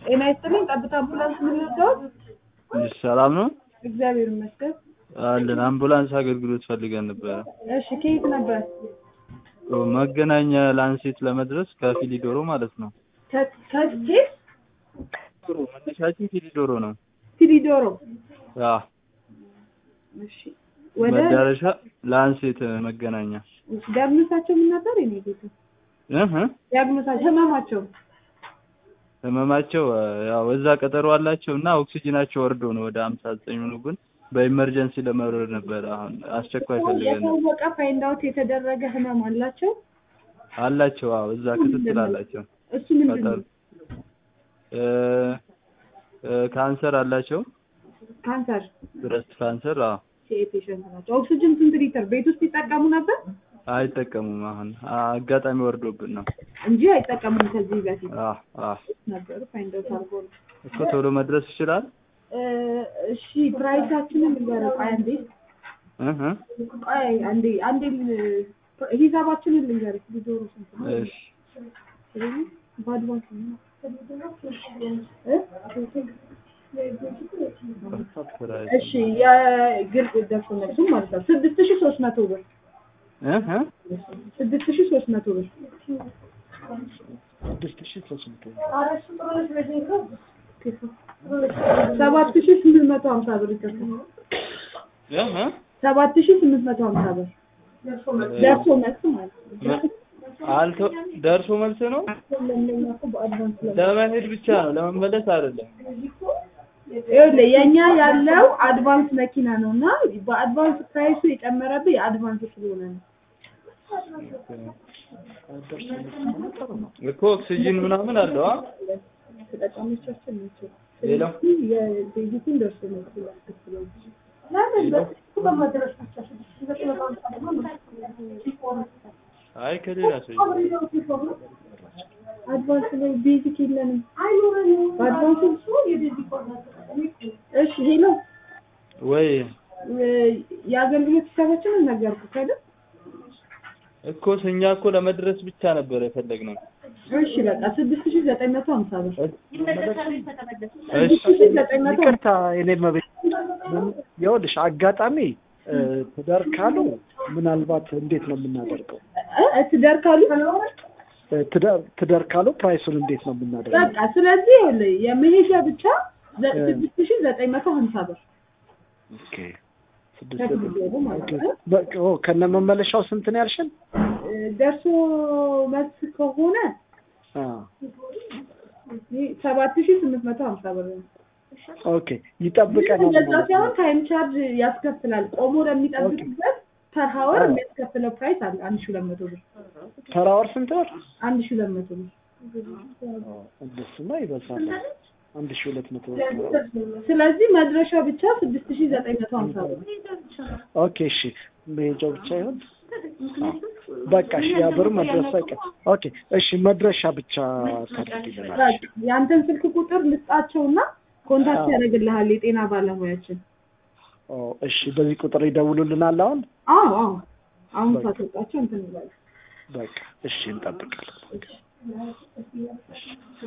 ጤና ይስጥልኝ። ጠብታ አምቡላንስ ምን ልርዳዎት? እሺ፣ ሰላም ነው እግዚአብሔር ይመስገን። አለን። አምቡላንስ አገልግሎት ፈልገን ነበረ። እሺ፣ ከየት ነበር? መገናኛ ላንሴት ለመድረስ ከፊሊዶሮ ማለት ነው። ከ- ከስቴት ዶሮ መነሻችን ፊሊዶሮ ነው። ፊሊዶሮ። ያ እሺ፣ ወደ መዳረሻ ላንሴት መገናኛ ዲያግኖሳቸው ምን ነበር? የኔ ጌታ እህ ዲያግኖሳቸው ህመማቸው ህመማቸው ያው እዛ ቀጠሮ አላቸው እና ኦክሲጅናቸው ወርዶ ነው ወደ ሀምሳ ዘጠኝ ነው። ግን በኢመርጀንሲ ለመውረድ ነበረ። አሁን አስቸኳይ ፈልገን ነው። የታወቀ ፋይንድ አውት የተደረገ ህመም አላቸው። አላቸው። አዎ እዛ ክትትል አላቸው። እሱ ምንድን ቀጠሮ ነው? እ እ ካንሰር አላቸው። ካንሰር ብረስት ካንሰር አዎ ፔሽንት ናቸው። ኦክሲጅን ስንት ሊትር ቤት ውስጥ ይጠቀሙ ነበር አይጠቀሙም። አሁን አጋጣሚ ወርዶብን ነው። እንጂ አይጠቀሙም። ከዚህ በፊት አ አ ነበሩ ፋይንድ አውት አድርጎ ነው። እኮ ቶሎ መድረስ ይችላል። እ እሺ ፕራይሳችንን ልንገርህ። ቆይ አንዴ እህ ቆይ አንዴ አንዴ ል- ሂሳባችንን ልንገርህ። ሊዶሮ ስንት ነው? እሺ ስለዚህ በአድቫንስ ነው እ? እሺ የግል ደርሶ መልሱ ማለት ነው ስድስት ሺህ ሶስት መቶ ብር እህ ስድስት ሺህ ሶስት መቶ ብር ስድስት ሺህ ሶስት መቶ ሰባት ሺህ ስምንት መቶ ሀምሳ ብር ይከፍላል። እህ ሰባት ሺህ ስምንት መቶ ሀምሳ ብር ደርሶ መልስ ማለት ነው። አልቶ ደርሶ መልስ ነው። ለእኛ እኮ በአድቫንስ ላይ ለመሄድ ብቻ ነው፣ ለመመለስ አይደለም። ይኸውልህ የእኛ ያለው አድቫንስ መኪና ነው እና በአድቫንስ ፕራይሱ የጨመረብህ የአድቫንስ ስለሆነ ነው። ደርሶ መልስ ከሆነ ጥሩ ነው። እኮ ኦክሲጅን ምናምን አለው። አ ተጠቃሚዎቻችን ናቸው። ሌላው ስለዚህ የቤዚኩን ደርሶ መልስ ያስከፍላል። አይ ከሌላ ሰው አድቫንስ ላይ ቤዚክ የለንም። በአድቫንስ እሺ ሄሎ ወይ የአገልግሎት ሂሳባችንን ነገርኩህ አይደል? እኮ እኛ እኮ ለመድረስ ብቻ ነበር የፈለግነው። እሺ በቃ ስድስት ሺህ ዘጠኝ መቶ ሀምሳ ብር እሺ ስድስት ሺህ ዘጠኝ መቶ ይቅርታ የኔ መቤት ይኸውልሽ አጋጣሚ እ፣ ትዳር ካሉ ምናልባት እንዴት ነው የምናደርገው? እ ትዳር ካሉ እ፣ ትዳር ትዳር ካሉ ፕራይሱን እንዴት ነው የምናደርገው? በቃ ስለዚህ ይኸውልህ የመሄጃ ብቻ ዘ- ስድስት ሺህ ዘጠኝ መቶ ሀምሳ ብር ኦኬ ስድስት ከፊሊዶሮ ማለት ነው። በቃ ኦ፣ ከነ መመለሻው ስንት ነው ያልሽን? እ፣ ደርሶ መልስ ከሆነ አ ሰባት ሺህ ስምንት መቶ ሀምሳ ብር ነው። ኦኬ ይጠብቀናል እንደዛ ማለት ሳይሆን ነው። ታይም ቻርጅ ያስከፍላል። ቆሞ ለሚጠብቅበት ፐር ሀወር አዎ። የሚያስከፍለው ፕራይስ አለ አንድ ሺህ ሁለት መቶ ብር ፐር አወር ስንት ብር? አንድ ሺህ ሁለት መቶ ብር። እንደሱማ ይበዛል። አንድ ሺህ ሁለት መቶ ብር። ስለዚህ መድረሻ ብቻ ስድስት ሺህ ዘጠኝ መቶ ሀምሳ ብር። ኦኬ እሺ፣ መሄጃው ብቻ ይሁን። በቃ እሺ፣ ያ ብር መድረሻ አይቀር። ኦኬ እሺ፣ መድረሻ ብቻ ታደርጊልናል። በቃ ያንተን ስልክ ቁጥር ልስጣቸውና ኮንታክት ያደርግልሃል የጤና ባለሙያችን። ኦ እሺ፣ በዚህ ቁጥር ይደውሉልናል አሁን። አዎ አዎ አሁን በቃ። ሳትወጣቸው እንትን ይላል። በቃ እሺ፣ እንጠብቃለን።